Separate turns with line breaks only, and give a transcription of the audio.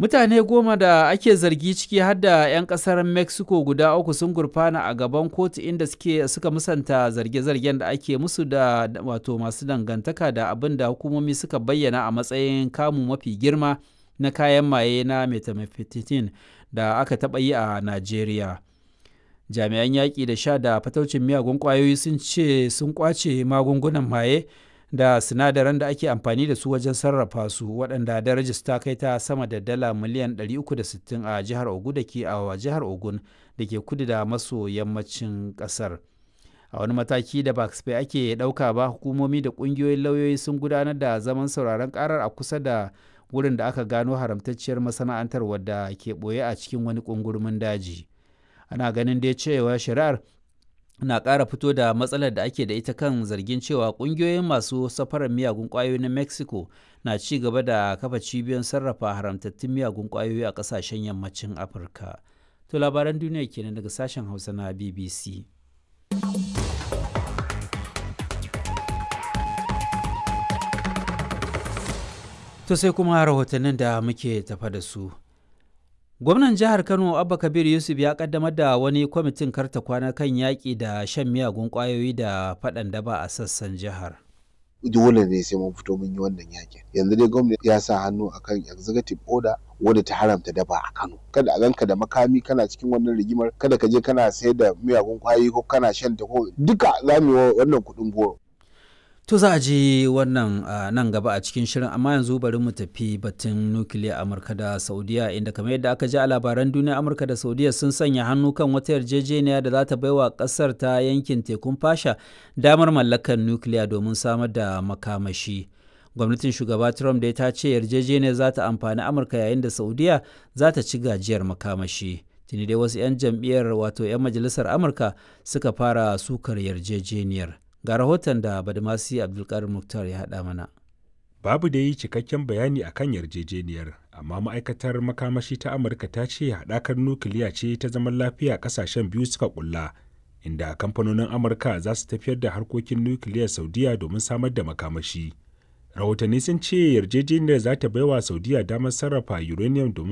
Mutane goma da ake zargi ciki har da 'yan kasar Mexico guda uku sun gurfana a gaban kotu inda suke suka musanta zarge-zargen da ake musu da wato masu dangantaka da abin da hukumomi suka bayyana a matsayin kamu mafi girma na kayan maye na methamphetamine da aka taɓa yi a Najeriya. Jami'an yaƙi da sha da fataucin miyagun ƙwayoyi sun ce sun ƙwace magungunan maye da sinadaran da ake amfani da su wajen sarrafa su waɗanda darajar ta kai ta sama da dala miliyan 360 a jihar Ogun da ke a jihar Ogun da ke kudu da maso yammacin ƙasar. A wani mataki da ba ake ɗauka ba hukumomi da ƙungiyoyin lauyoyi sun gudanar da zaman sauraron ƙarar a kusa da wurin da aka gano haramtacciyar masana'antar wadda ke ɓoye a cikin wani ƙungurmin daji. Ana ganin dai cewa shari'ar na ƙara fito da matsalar da ake da ita kan zargin cewa ƙungiyoyin masu safarar miyagun ƙwayoyi na mexico na ci gaba da kafa cibiyoyin sarrafa haramtattun miyagun ƙwayoyi a ƙasashen yammacin afirka to labaran duniya kenan daga sashen hausa na bbc to sai kuma rahotannin da muke tafa da su Gwamnan jihar Kano Abba Kabir Yusuf ya kaddamar da wani kwamitin karta kwana kan yaƙi da shan miyagun ƙwayoyi da faɗan daba a sassan jihar.
Dole ne sai mun fito mun yi wannan yakin. Yanzu dai gwamnati ya sa hannu akan executive order wadda ta haramta daba a Kano. Kada a ganka da makami kana cikin wannan rigimar, kada ka je kana sayar da miyagun ƙwayoyi ko kana shan ta ko duka za mu yi wannan kuɗin goro.
To za a ji wannan nan gaba a cikin shirin amma yanzu bari mu tafi batun nukiliya Amurka da Saudiya inda kamar yadda aka ji a labaran duniya Amurka da Saudiya sun sanya hannu kan wata yarjejeniya da za ta baiwa kasar ta yankin tekun fasha damar mallakar nukiliya domin samar da makamashi. Gwamnatin shugaba Trump dai ta ce yarjejeniyar za ta amfani Amurka yayin da Saudiya za ta ci gajiyar makamashi. Tuni dai wasu 'yan jam'iyyar wato 'yan majalisar Amurka suka fara sukar yarjejeniyar. ga rahoton da badamasi abdulkarim muktar ya haɗa mana
babu da yi cikakken bayani a kan yarjejeniyar amma ma'aikatar makamashi ta amurka ta ce haɗakar nukiliya ce ta zaman lafiya ƙasashen biyu suka ƙulla inda kamfanonin amurka za su tafiyar da harkokin nukiliyar saudiya domin samar da makamashi rahotanni sun ce yarjejeniyar za ta baiwa saudiya damar sarrafa uranium domin